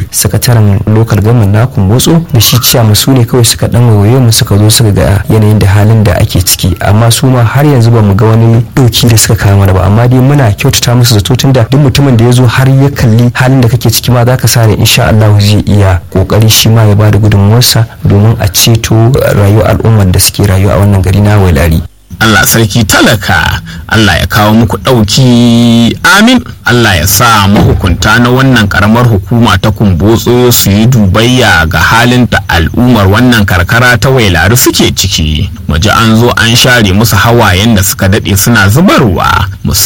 sakataren local government na kumbotso da shi ciyaman su ne kawai suka dan waye mu suka zo suka ga yanayin da halin da ake ciki amma su ma har yanzu ba mu ga wani dauki da suka kawo mana ba amma dai muna kyautata musu zato tunda duk mutumin da ya zo har ya kalli halin da kake ciki ma zaka sa ne insha Allah zai iya kokari shi ma ya bada gudunmuwarsa domin a ceto rayuwar al'ummar da suke rayuwa a wannan gari na wailari Allah sarki talaka Allah ya kawo muku ɗauki amin Allah ya sa mahukunta na wannan karamar hukuma ta kumbotso su yi dubayya ga halin da al'ummar wannan karkara ta wailari suke ciki maji an zo an share musu hawayen da suka daɗe suna zubarwa